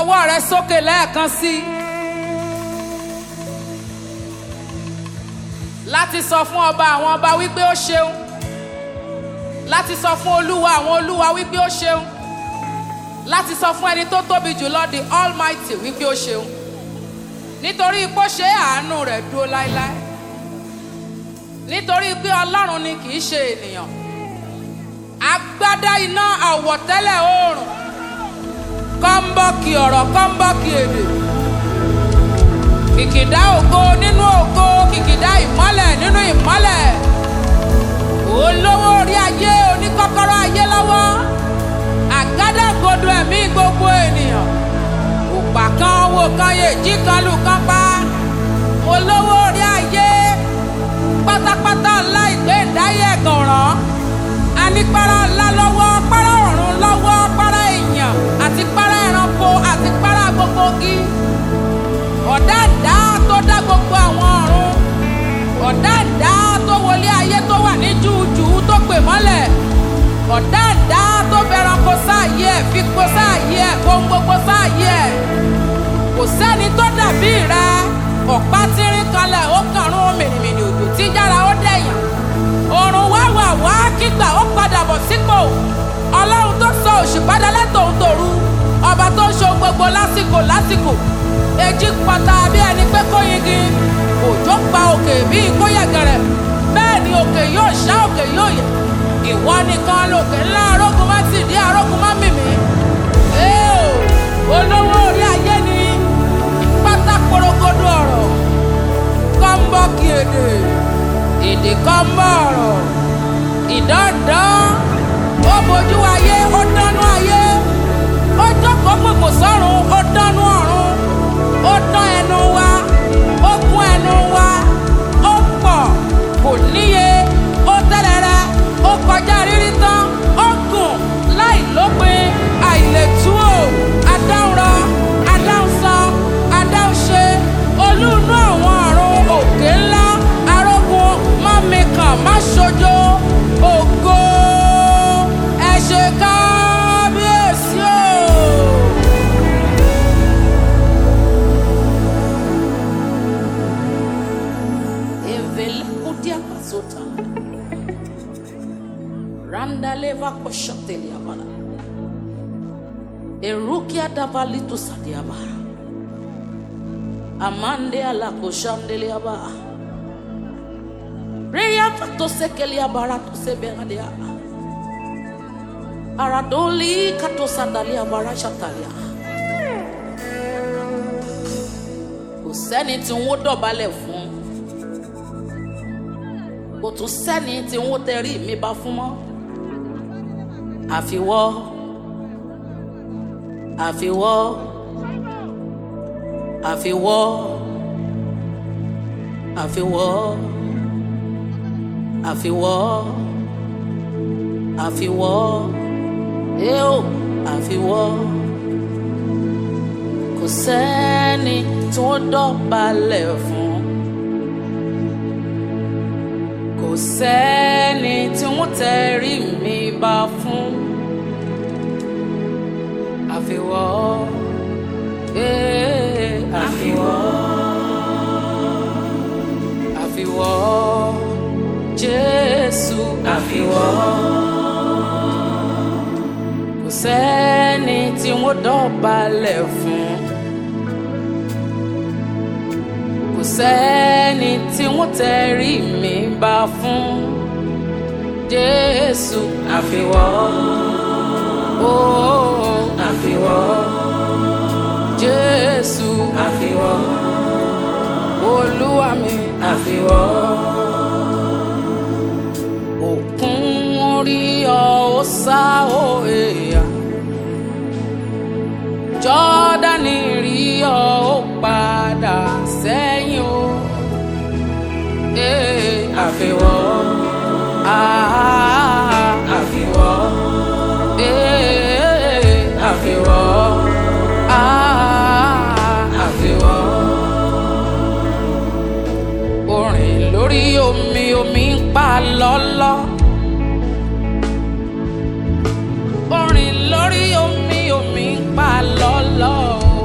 ọwọ́ rẹ sókè lẹ́ẹ̀kan sí i. láti sọ fún ọba àwọn ọba wípé ó ṣeun láti sọ fún olúwa àwọn olúwa wípé ó ṣeun láti sọ fún ẹni tó tóbi jùlọ the almighty wípé ó ṣeun nítorí ipò ṣe àánú rẹ̀ dúró láéláé nítorí pé ọlọ́run ni kì í ṣe ènìyàn agbádá iná àwọ̀tẹ́lẹ̀ oòrùn kọ́ńbọ́ọ̀kì ọ̀rọ̀ kọ́ńbọ́ọ̀kì èdè kìkìdá ògo nínú ògo kìkìdá ìmọ́lẹ̀ nínú ìmọ́lẹ̀ olówó orí ayé oníkọ́kọ́rọ́ ayé lọ́wọ́ àgádágodo ẹ̀mí gbogbo ènìyàn òpà kan owó kan yè jí kan lù kan pa olówó orí ayé pátápátá ńlá ìgbé ìdáyé ẹ̀gànràn anípárá ńlá lọ́wọ́ párá ọ̀run lọ́wọ́ párá èèyàn àti párá ẹranko àti párá gbogbo igi ọ̀dáǹdá tó dá gbogbo àwọn ọ̀run ọ̀dáǹdá tó wọlé ayé tó wà ní júùjù tó pè mọ́lẹ̀ ọ̀dáǹdá tó fẹ́ranko sáàyè ẹ̀ fipò sáàyè ẹ̀ ohun gbogbo sáàyè ẹ̀ kò sẹ́ni tó dàbí rẹ ọ̀pá tírín kanlẹ̀ ó kàrún mìnìmìnì òjò tí yára ó dẹ̀yàn òrùn wá wà wá kígbà ó padà bọ̀ sípò ọlọ́run tó sọ òṣùpá dalẹ́ tòun tòru ọba tó ń ṣe ohun gbogbo lásìkò lásìkò èjì pọ̀tà bí ẹni pé kó yingi òjò pa òkè bíi kó yẹ̀gẹ̀rẹ̀ bẹ́ẹ̀ ni òkè yóò ṣá òkè yóò yẹ̀ ìwọ nìkan lòkè ńlá arógun má ti dí arógun má mìmí ee o olówó orí ayé ni pátá porogodo ọ̀rọ̀ kọ́ńbọ́ọ̀kì èdè èdè kọ́ńbọ́ ọ̀rọ̀ ìdánidán ó bojú ayé ó dánú ayé ó jókòó gbogbo sọ́run ó dánú ọ̀run ó dán ẹnu wa ó kún ẹnu wa ó pọ̀ kò níye ó tẹ́lẹ̀rẹ́ ó kọjá rírí tán ó gùn láì lópin àìlètúwò adáhùnrọ adáhùnsọ adáhùnṣe olúùnú àwọn ọ̀run òkè ńlá arógun má mikàn má ṣojo ògo ẹ ṣe kábíyèsí o. Evela kutia pasota. Randa leva koshotelia bala. Erukia davalitu sadia bara. Amande ala koshandelia ba. Reya fato sekelia bara to sebegadia. Aradoli kato sandalia bara shatalia. Kò sẹ́ni tí wọ́n dọ̀bálẹ̀ fún kò tún sẹ́ni tí ń tẹrí mi bá fún mọ́. àfiwọ́ àfiwọ́ àfiwọ́ àfiwọ́ àfiwọ́ àfiwọ́ eo àfiwọ́ kò sẹ́ni tí wọ́n dọ̀bálẹ̀ fún. kò sẹ́ni tí wọ́n tẹrí mi bá fún àfiwọ́ ee àfiwọ́ àfiwọ́ Jésù àfiwọ́ kò sẹ́ni tí wọ́n dọ̀bálẹ̀ fún. kò sẹ́ni tí wọ́n tẹrí mi bá fún Jésù àfiwọ́ ooo àfiwọ́ Jésù àfiwọ́ Olúwa mi àfiwọ́ òkun orí ọ ó sá ó èèyàn Jọ́dánì rí ọ ó padà sẹ́yìn o. Ee, àfiwọ́. Ah, àfiwọ́. Ee, àfiwọ́. Ah, àfiwọ́. Orin lórí omi omi ń pa lọ́lọ́. Orin lórí omi omi ń pa lọ́lọ́.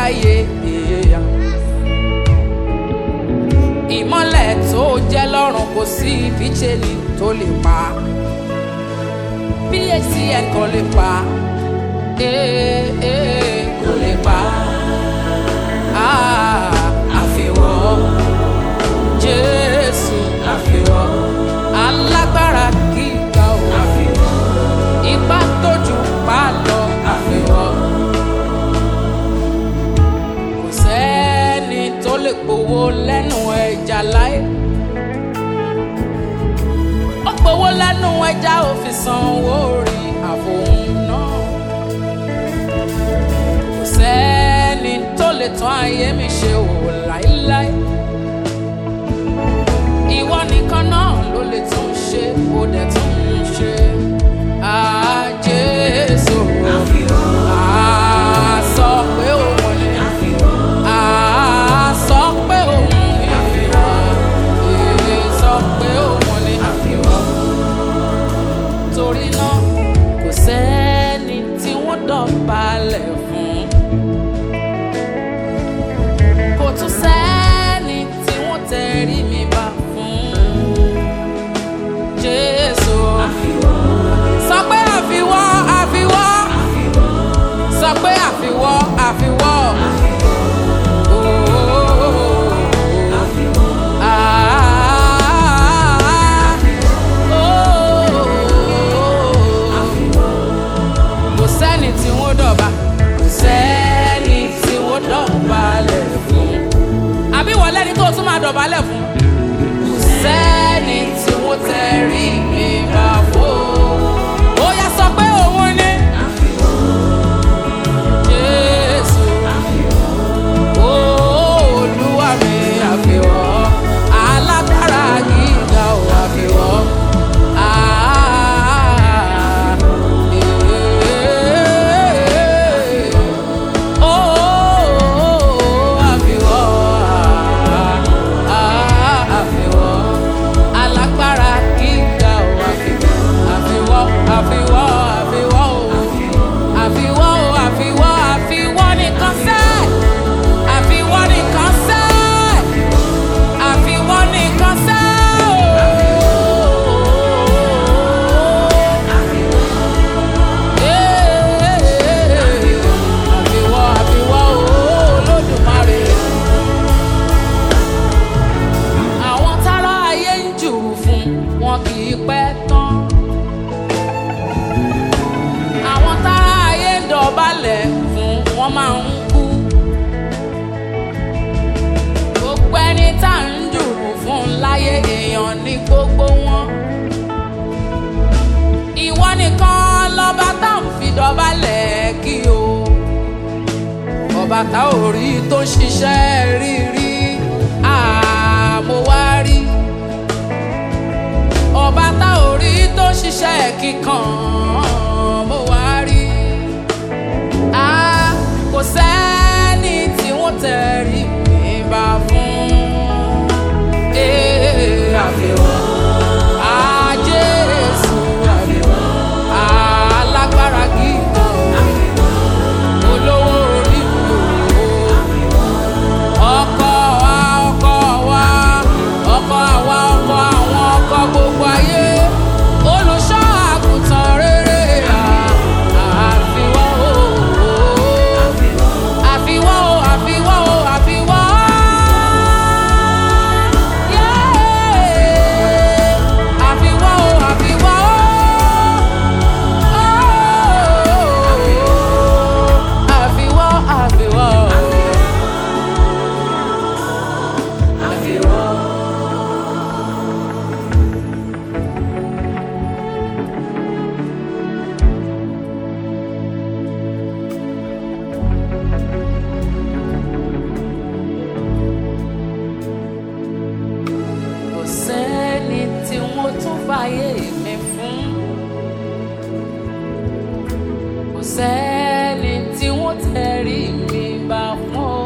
ayé èèyàn. ìmọ́lẹ̀ tó jẹ́ lọ́rùn kò sí ìfíjẹ́ni tó lè pa pacn kò lè pa ee ee kò lè pa Ah, àfiwọ́ jésù àfiwọ́ alágbára gíga o àfiwọ́ ipá tójú pa lọ àfiwọ́ kò sẹ́ni tó lè gbowó lẹ́nu ẹja láé ó gbowó lẹ́nu ẹja ó fi sanwó rí àfohùn náà kò sẹ́ni tó lè tán ayé mi ṣe wò láíláí ìwọ nìkan náà ló lè tún ṣe ó dẹ̀ tún ń ṣe Ah, Jésù Ah, sọ pé òun ni Ah, sọ pé òun ni Eh, sọ pé òun ni torí náà kò sẹ́ni tí wọ́n dọ̀balẹ̀ fún kò tún sẹ́ni tí wọ́n tẹrí mi bá fún jésù sọ pé àfiwọ́ àfiwọ́ sọ pé àfiwọ́ àfiwọ́. Oh, ah, oh, kò sẹ́ni tí wọ́n dọ̀ba kò sẹ́ni tí wọ́n dọ̀balẹ̀ fún àbí wọ́n lẹ́ni tó tún máa dọ̀bálẹ̀ fún kò sẹ́ni tí wọ́n tẹrí mi bá fún ó yá sọ pé òun ni jésù olúwa mi àfihàn alágbára gíga ò àfihàn. Ah, eh, oh, àfihàn, ah, àfihàn, alágbára gíga ò àfihàn, àfihàn, àfihàn, àfihàn o àfiwọ́ o àfiwọ́ àfiwọ́ nìkan sẹ́ àfiwọ́ nìkan sẹ́ àfiwọ́ nìkan sẹ́ àfiwọ́ àfiwọ́ o Olódùmarè àwọn tára ayé ń jùrù fún wọn kì í pẹ́ tán àwọn tára ayé ń dọ̀bálẹ̀ fún wọn máa ń kú. gbogbo ẹni tá à ń jùrù fún láyé èèyàn ní gbogbo wọn. ìwọ nìkan lọ́ba tá à ń fi dọ̀bálẹ̀ kí o. ọba tá ò rí tó ń ṣiṣẹ́ rírí àmọ́ wá rí ọba tá ò rí tó ń ṣiṣẹ́ kíkan mo wá rí a kò sẹ́ni tí wọ́n tẹ̀rí mi bá fún ee àfihàn a Jésù àfihàn alágbára gíga olówó orí mi o ọkọ wa ọkọ wa ọkọ àwa ọkọ àwọn ọkọ gbogbo ayé olùṣọ́ àgùntàn rere à- àfiwọ́ o àfiwọ́ o àfiwọ́ o àfiwọ́ Yeah. àfiwọ́ o àfiwọ́ o àfiwọ́ àfiwọ́ o. kò sẹ́ni tí wọ́n tún fàyè mi fún. kò sẹ́ni tí wọ́n tẹ̀rí mi bá fún o.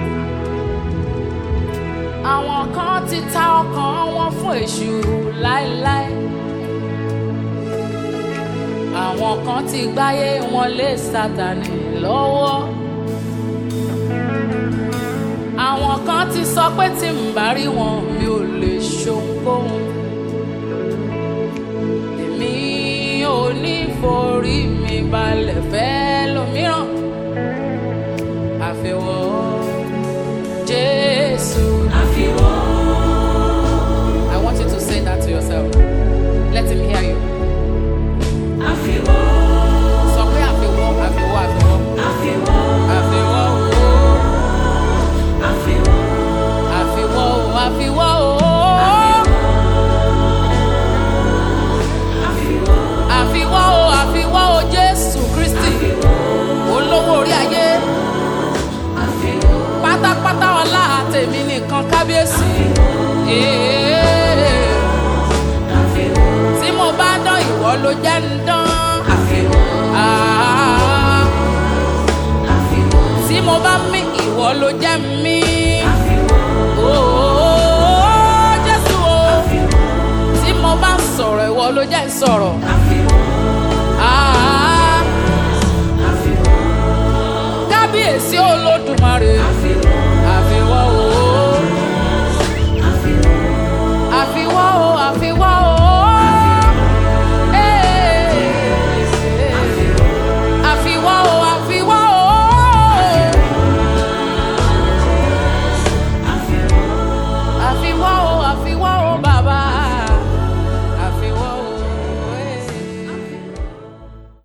àwọn kan ti ta ọkàn wọn fún èṣù láéláé. àwọn kan ti gbáyé wọn lé sátani lọ́wọ́. pé tí n bá rí wọn mi ò lè ṣohunkóhun èmi ò ní forí mi balẹ̀ fẹ́ lómìíràn àfiwọ́ Jésù. I want you to say that to yourself. Let him hear you. Sọ pé àfiwọ́ àfiwọ́ àfiwọ́. Àfiwọ́ ooo. Àfiwọ́ ooo àfiwọ́ ooo. Àfiwọ́ ooo àfiwọ́ ooo Jésù Kristi. Olówó orí ayé. Pátápátá ọlá tèmi nìkan kábíyèsí. Ee. Tí mo bá dán ìwọ ló jẹ́ ń dán. Ah. Tí mo bá mí ìwọ ló jẹ́ ń mí. Ooo Jésù o. Tí mo bá sọ̀rọ̀ ìwọ ló jẹ́ ń sọ̀rọ̀. Ah. Kábíyèsí Olódùmarè. Àfiwọ́ o. Àfiwọ́ o, àfiwọ́